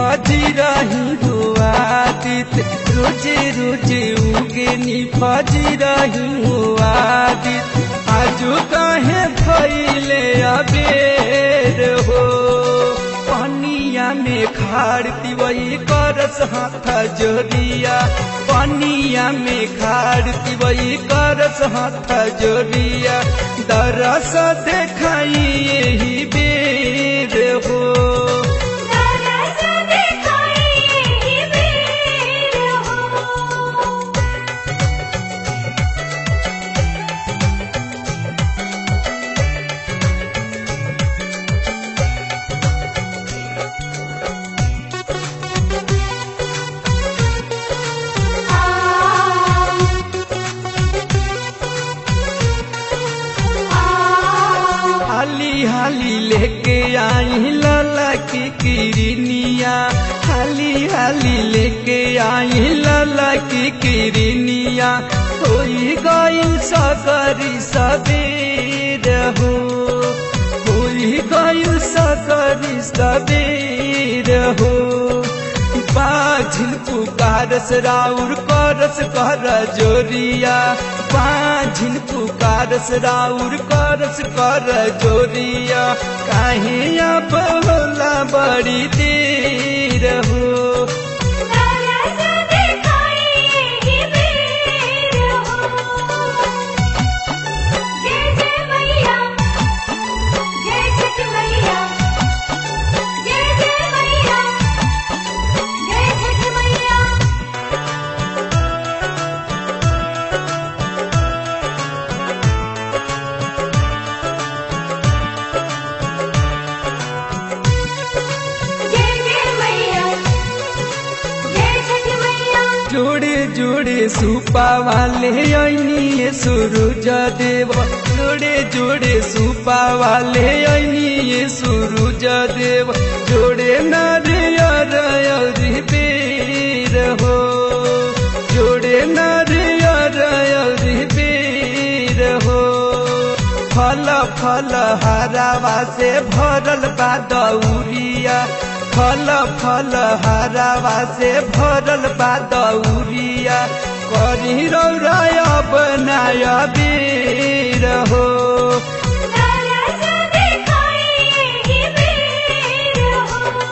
फजी रही हुआ दित रोजे रोजे उगे नी फजी रही हुआ दित आजू कहे भैले अबेर हो पनिया में खाड़ती वही करस हाथ जोरिया पनिया में खाड़ती वही करस हाथ जोरिया दरस देखाई यही बेर हो दरस दिखाई यही बेर हो हाली हाली लेके आई लाला की किरनिया हाली हाली लेके आई लाला की किरनिया होई गइल सकरी सबेर हो होई गइल सकरी सबेर हो पाझिल पुकारस राउर करस कर जोरिया पाझिल पुकारस राउर करस कर जोरिया काहे अब होला बड़ी देर हो दरस दिखाई यही बेर हो जय जय मैया जय छठ मैया जय जय मैया जय छठ मैया जय जय मैया जय छठ मैया जोड़े जोड़े सुपा वाले ऐनी सूरज देव जोड़े जोड़े सुपा वाले ऐनी सूरज देव जोड़े नारियर अरी बेर हो जोड़े नारियर अरी बेर हो फल फल हरावा से भरल बा दौरिया फल फल हरावा से भरल बा दौरिया करी रौराय बनाय बेर हो दरस दिखाई यही बेर हो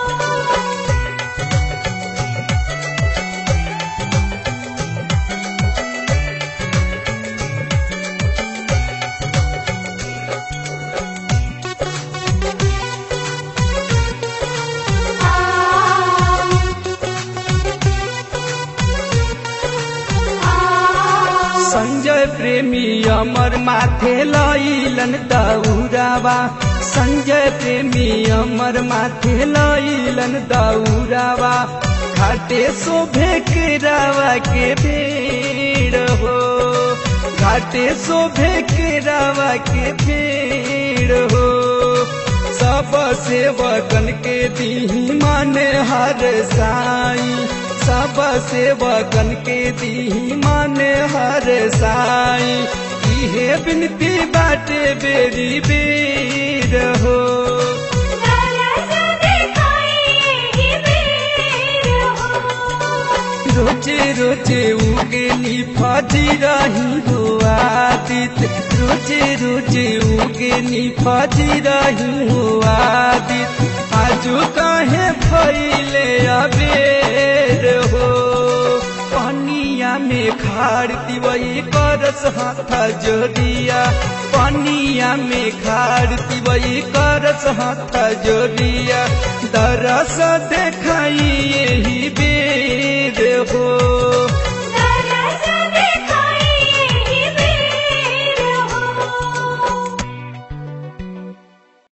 संजय प्रेमी अमर माथे लैलन दौरावा संजय प्रेमी अमर माथे लैलन दौरावा घाटे शोभे के रावा के भीड़ हो घाटे शोभे के रावा के भीड़ हो सब सेवकन के दी माने हर साई सब सेवकन के दी माने हर साई इहे बिनती बाटे बेरी बेर हो दरस दिखाई यही बेर हो रोजे रोजे उगेली फजी रही हो आदित रोजे रोजे उगेली फजी रही हो आदित आजू कहे भैले अबेर हो पनिया में खाड़ती वही करस हाथ जोरिया पनिया में खाड़ती वही करस हाथ जोरिया दरस देखाई यही बेर हो